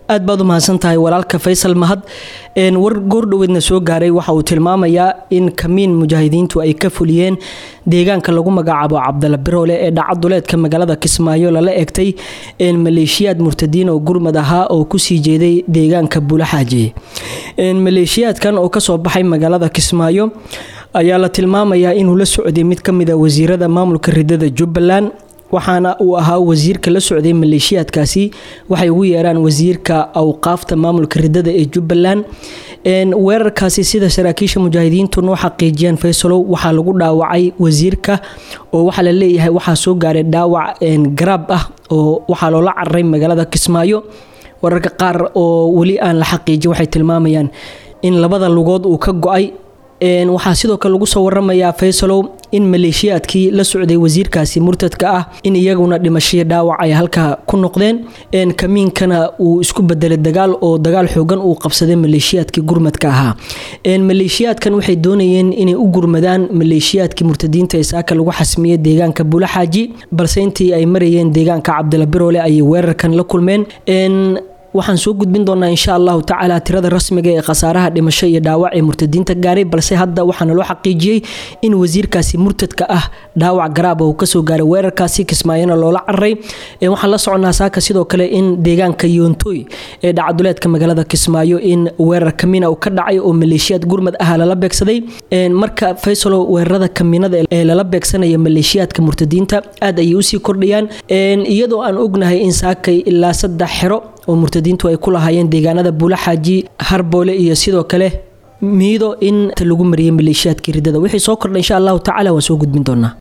aad baad u mahadsan tahay walaalka faysal mahad war goordhoweedna soo gaaray waxa uu tilmaamayaa in kamiin mujaahidiintu ay ka fuliyeen deegaanka lagu magacaabo cabdala biroole ee dhacaduleedka magaalada kismaayo lala egtay maleeshiyaad murtadiin oo gurmad ahaa oo kusii jeeday deegaanka bulaxaaje maleeshiyaadkan oo kasoo baxay magaalada kismaayo ayaa la tilmaamayaa inuu la socday mid kamida wasiirada maamulka ridada jubbaland waxaana uu ahaa wasiirka la socday maleeshiyaadkaasi waxay ugu yeeraan wasiirka awqaafta maamulka ridada ee jubbaland weerarkaasi sida saraakiisha mujaahidiintu noo xaqiijiyeen faysalow waxaa lagu dhaawacay wasiirka oo waxaa la leeyahay waxaa soo gaaray dhaawac garaab ah oo waxaa loola cararay magaalada kismaayo wararka qaar oo weli aan la xaqiijin waxay tilmaamayaan in labada lugood uu ka go-ay waxaa sidoo kale lagu soo waramayaa faysalow in maleeshiyaadkii la socday wasiirkaasi murtadka ah in iyaguna dhimashiyo dhaawac ay halkaa ku noqdeen kamiinkana uu isku bedelay dagaal oo dagaal xoogan uu qabsaday maleeshiyaadkii gurmadka ahaa maleeshiyaadkan waxay doonayeen inay u gurmadaan maleeshiyaadkii murtadiinta ee saaka lagu xasmiyey deegaanka bulaxaaji balse intii ay marayeen deegaanka cabdila biroole ayay weerarkan la kulmeen waxaan soo gudbin doonaa insha allahu tacaala tirada rasmiga ee khasaaraha dhimasho iyo dhaawac ee murtadiinta gaaray balse hadda waxaana loo xaqiijiyey in wasiirkaasi murtadka ah dhaawac garaaba uu kasoo gaaray weerarkaasi kismaayona loola cararay waxaan la soconaa saaka sidoo kale in deegaanka yoontoy ee dhacaduleedka magaalada kismaayo in weerar kamiina uu ka dhacay oo maleeshiyaad gurmad ah lala beegsaday marka faysalo weerarada kamiinada ee lala beegsanaya maleeshiyaadka murtadiinta aad ayay usii kordhayaan iyadoo aan ognahay in saakay ilaa saddex xero oo murtadiintu ay ku lahaayeen deegaanada buulaxaaji harboole iyo sidoo kale miido in lagu mariyay maleeshiyaadkii ridada wixii soo kordha insha allahu tacala waan soo gudbin doonaa